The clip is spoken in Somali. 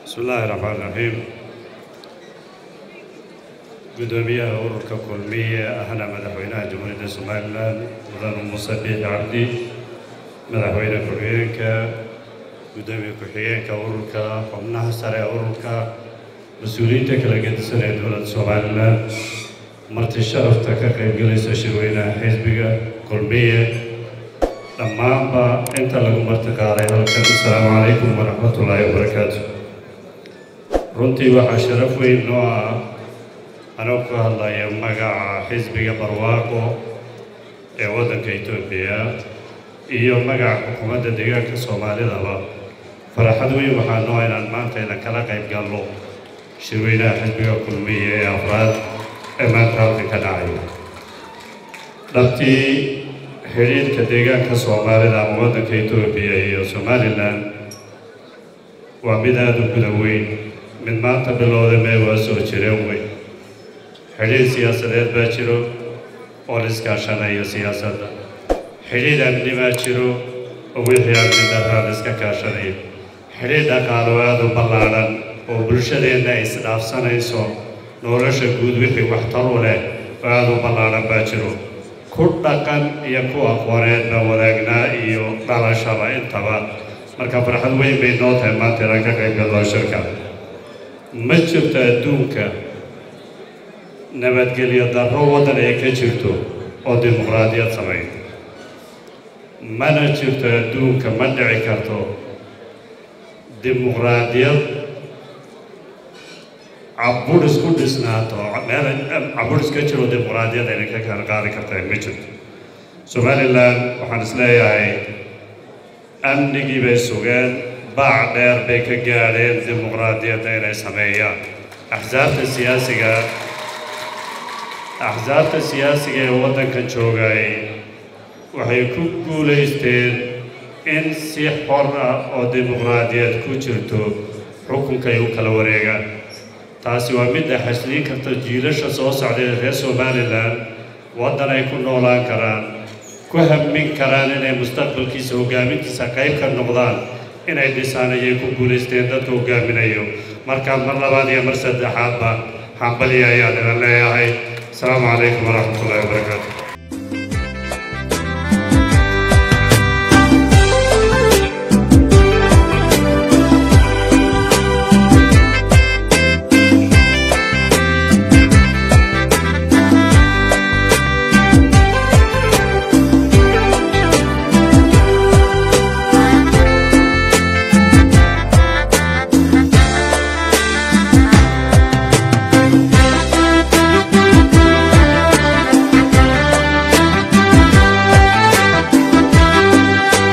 bismi illaahi raxmaan raxiim guddoomiyaha ururka kulmiye ahna madaxweynaha jamhuuriyadda somalilan mudane muuse biixi cabdi madaxweyne ku-xigeenka guddoomiye ku-xigeenka ururka xubnaha sare ee ururka mas-uuliyiinta kala gedisan ee dowladda somalilan marti sharafta ka qaybgelaysa shirweynaha xisbiga kulmiye dhammaanba inta lagu marti qaaday halkan asalaamu calaykum waraxmatullaahi wabarakaatu runtii waxaa sharaf weyn noo ah anoo ka hadlaya magaca xisbiga barwaaqo ee waddanka etoobiya iyo magaca xukuumadda deegaanka soomaalidaba faraxad weyn waxaa noo inaan maanta idan kala qayb galno shirweynaha xisbiga kulmiye ee afraad ee maanta halkan ka dhacaya dhabtii xidhiidhka deegaanka soomaalida ama waddanka etoobiya iyo somalilan waa mid aada u guda weyn mid maanta bilowda mee waa soo jireen weyn xidhiidh siyaasadeed baa jiro oo la iskaashanayo siyaasadda xidhiidh amni baa jiro oo wixii amni darraa la iska kaashanayo xidhiidh dhaqaalo aada u ballaadhan oo bulshadeenna ay isdhaafsanayso nolosha guud wixii waxtar u leh oo aada u ballaadhan baa jiro ku dhaqan iyo ku aqooneed baan wadaagnaa iyo dhalashaba intaba marka farxad weyn bay noo tahay maanta inaan ka qayb galno shirka ma jirto adduunka nabadgelyo darro waddan ay ka jirto oo dimuqraadiyad samayn mana jirto adduunka ma dhici karto dimuqraadiyad caburis ku dhisnaato meel caburis ka jiro dimuqraadiyad ayna ka kala qaadi kartaa ma jirto somalilan waxaan is leeyahay amnigii bay sugeen baac dheer bay ka gaadheen dimuqraadiyadda inay sameeyaan axsaabta siyaasiga axsaabta siyaasiga ee waddankan joogay waxay ku guulaysteen in si xor ah oo dimuqraadiyad ku jirto xukunka ay u kala wareegaan taasi waa midda xasliin karta jiilasha soo socday ee reer somalilan waddan ay ku noolaan karaan ku hammin karaan inay mustaqbalkiisa hoggaamintiisa qayb ka noqdaan inay dhisaan ayay ku guulaysteen dadka hoggaaminayo markaa mar labaad iyo mar saddexaadba hambaliya ayaan idan leeyahay asalaamu calaykum waraxmatullahi wabarakaatu